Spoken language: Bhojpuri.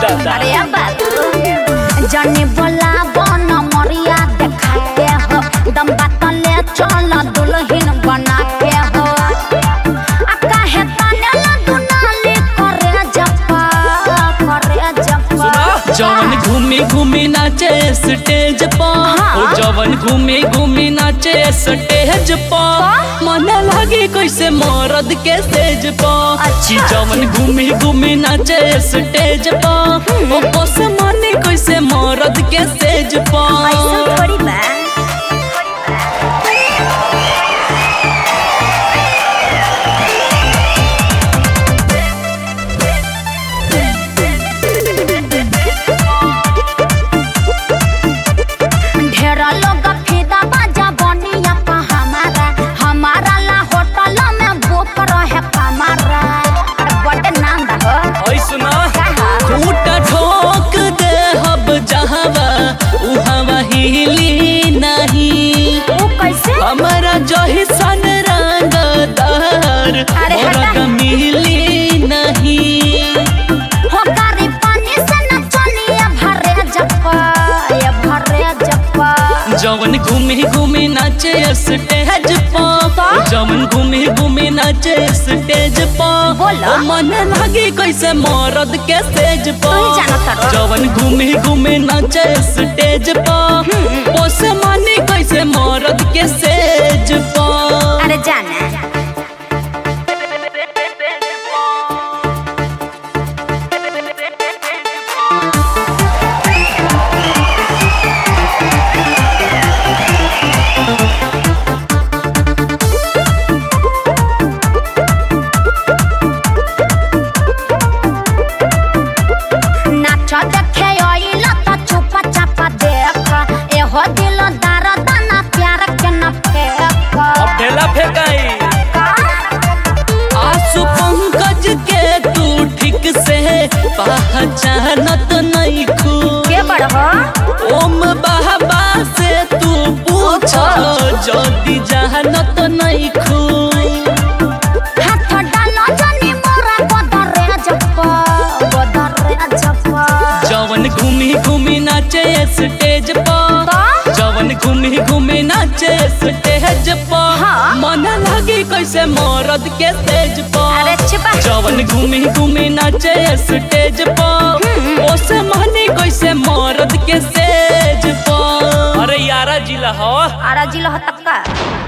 दादा अरे अब बाबू जने बोला बन मरिया देखा के हो दम बात ले चल दुल्हन बना के हो आ काहे ताने ला दुनाली करे जपा करे जपा जवन घूमी घूमी नाचे स्टेज पर हाँ। ओ जवन घूमी घूमी नाचे स्टेज पर मन लागे कैसे मरद के स्टेज पर अच्छा। कि जवन घूमी घूमी नाचे स्टेज पर ओ बस मन कैसे मरद के स्टेज ऐसा पर थोड़ी बा ढेर लोग फिदा बाजा बनिया पा हमारा हमारा ला होटल में बुक रहे कमरा अरे बड़े नाम बा हो ओए सुना कहा खूटा ठोक दे हब जहवा उहवा हिली नहीं वो कैसे हमारा जही सन रंगदार अरे हटा। मोरक मिली नहीं हो गारी पानी से न चलिए भरे जप्पा ये भरे जप्पा जवन घूमी घूमी नाचे स्टेज पर तो? जवन घूमी घूमी नाचे स्टेज पर बोला। ओ मन लागे कैसे मरद के स्टेज तू ही जानत पर हरो। जवन घूमी घूमी नाचे स्टेज पर ओस माने कैसे मरद के स्टेज पर अरे जाना नाच देखे आइल त चुपा चापा देख एहो दिल दर्द ना प्यार के न फेंक अब ढेला फेंकाई आसु पंकज के तू ठीक से पहचानत नहीं खू के बड़ हो ओम बाबा से तू पूछ जदी जानत नहीं खू हाथ डालो जनी मोरा बदरे जप्पा बदरे जप्पा जवन घूमी घूमी नाचे स्टेज पर तो? जवन घूमी घूमी नाचे स्टेज पर हाँ। मन लागे कैसे मरद के स्टेज अरे पर छिपा जवन घूमी घूमी नाचे स्टेज पर ओस माने कैसे मरद के स्टेज पर अरे यारा जिला हो आरा जिला हतक्का